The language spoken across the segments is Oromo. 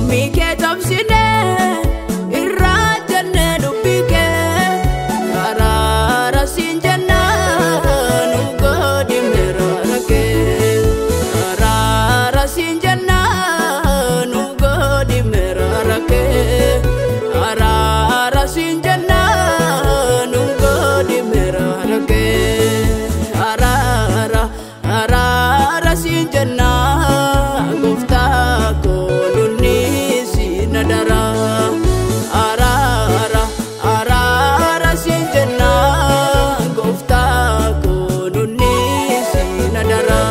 abboommii kee cabsinee irraa jennee dubbii kee araara siin jennaan nu godhi miraara kee araara siin jennaan nu godhi miraara kee araara siin jennaan nu godhi miraara kee araara araara siin jennaan gooftaa koolunni siin adara araara araara siin jennaan gooftaa koolunni siin adara.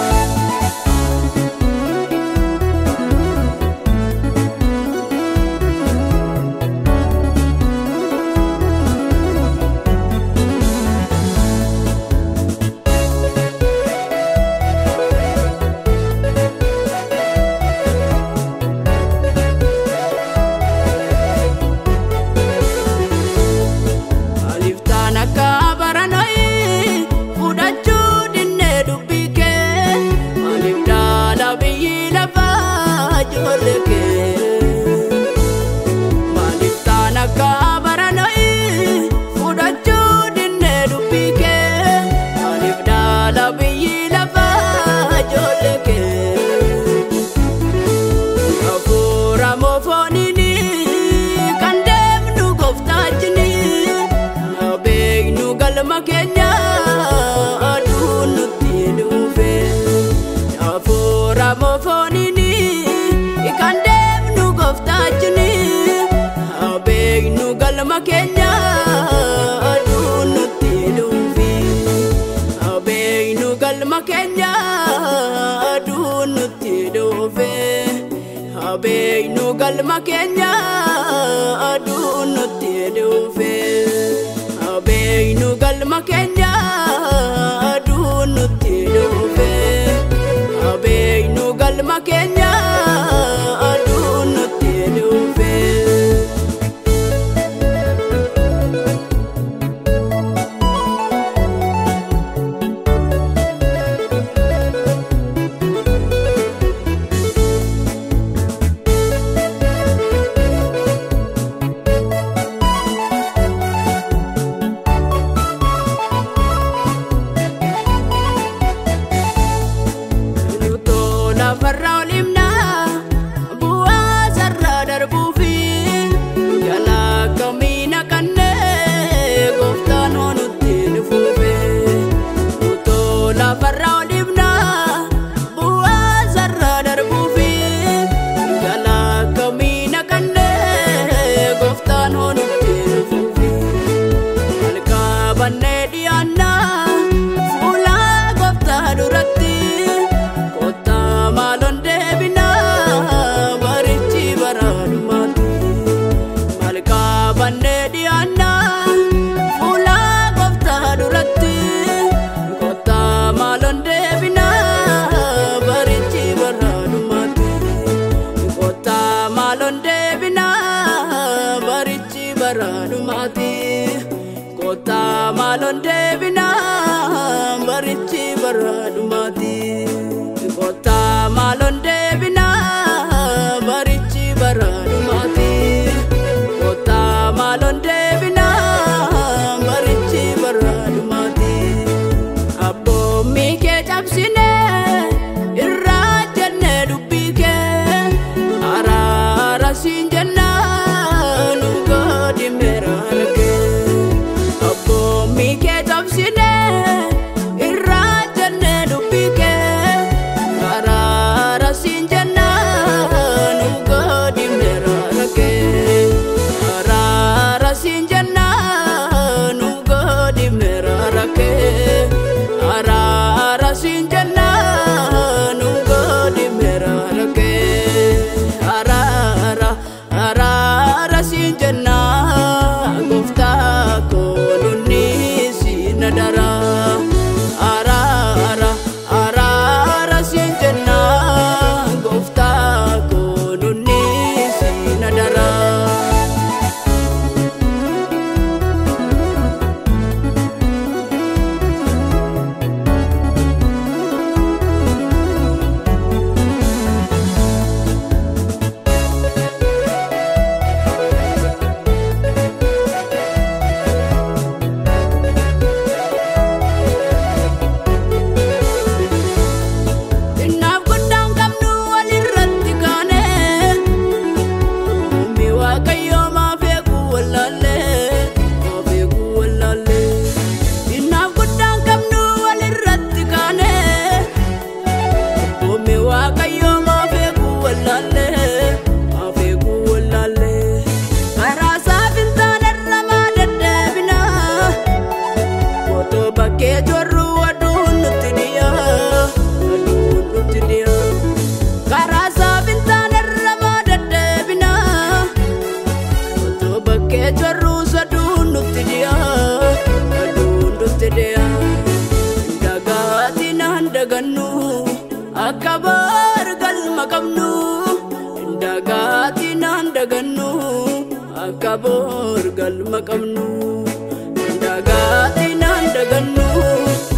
Aliftaan akka baranoii fudhachuu dinnee dubbii kee Alif dhaala biyyi lafaa ijoollee kee Aliftaan akka baranoii fudhachuu dinnee dubbii kee Alif dhaala biyyi lafaa ijoollee kee Hafuura moofooniini kan deemnu gooftaachini beeknu galma keenya aduun nutti dhufe. Hafuura moofooniini kan deemnu gooftaachini beeknu galma keenya aduun nutti dhufe. Beeknu galma keenya aduun nutti dhufe. Beeknu galma keenya aduun nutti dhufe. Beeknu galma keenya aduun nutti dhufe. Beeknu galma keenya aduun nutti dhufe. Lutoo lafarra olimnaa bu'aa sarara darbuufi jalaa kamiina kannee gooftaan nutti dhufuufe. Lutoo lafarra olimnaa bu'aa sarara darbuufi jalaa kamiina kannee gooftaan nutti dhufuufe. Malkaa bannee dhiyaannaa fuula gooftaa duratti kottaa maaloon deebinaa barichi baraadumaatti. Malkaa bannee dhiyaannaa fuula gooftaa duratti kottaa maaloon deebinaa barichi baraadumaatti. Kottaa maaloon deebinaa barichi baraadumaati. Kottaa maaloon deebinaa barichi baraadumaati. Kottaa maaloon deebinaa barichi baraadumaati. Kottaa maaloon deebinaa barichi baraadumaati. Abboommii kee cabsinee irraa jennee dubbii kee araara siin jennaan nu godhi miraara kee. Abboommii kee cabsinee irraa jennee dubbii kee araara siin jennaan nu godhi miraara kee. Araara siin jennaan nu godhi miraara kee. Araara siin jennaan nu godhi miraara kee. Araara dagannu akka bar galma qabnu dagaati naan dagannu akka bor galma qabnu dagaati naan dagannu